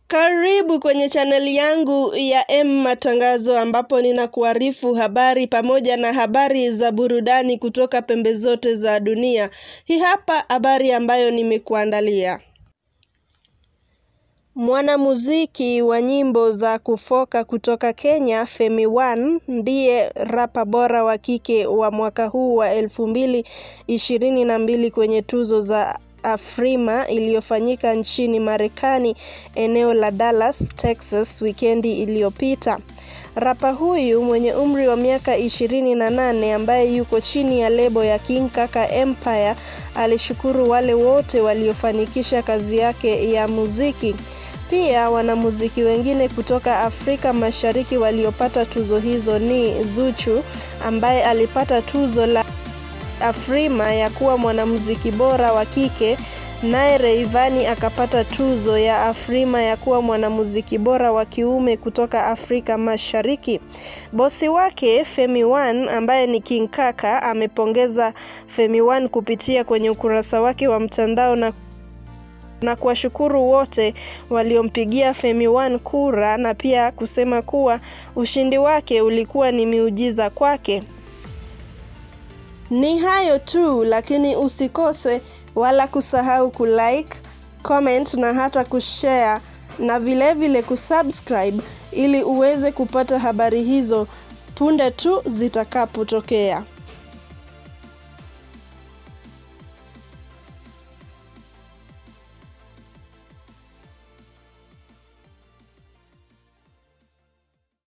Karibu kwenye chaneli yangu ya M Matangazo ambapo ninakuarifu habari pamoja na habari za burudani kutoka pembe zote za dunia. Hii hapa habari ambayo nimekuandalia. Mwanamuziki wa nyimbo za kufoka kutoka Kenya, Femi One ndiye rapa bora wa kike wa mwaka huu wa elfu mbili ishirini na mbili kwenye tuzo za Afrima iliyofanyika nchini Marekani eneo la Dallas, Texas wikendi iliyopita. Rapa huyu mwenye umri wa miaka ishirini na nane ambaye yuko chini ya lebo ya King Kaka Empire alishukuru wale wote waliofanikisha kazi yake ya muziki. Pia wanamuziki wengine kutoka Afrika Mashariki waliopata tuzo hizo ni Zuchu ambaye alipata tuzo la Afrima ya kuwa mwanamuziki bora wa kike, naye Rayvanny akapata tuzo ya Afrima ya kuwa mwanamuziki bora wa kiume kutoka Afrika Mashariki. Bosi wake Femi One ambaye ni King Kaka amepongeza Femi One kupitia kwenye ukurasa wake wa mtandao na na kuwashukuru wote waliompigia Femi One kura na pia kusema kuwa ushindi wake ulikuwa ni miujiza kwake. Ni hayo tu, lakini usikose wala kusahau kulike, comment na hata kushare na vilevile vile kusubscribe ili uweze kupata habari hizo punde tu zitakapotokea.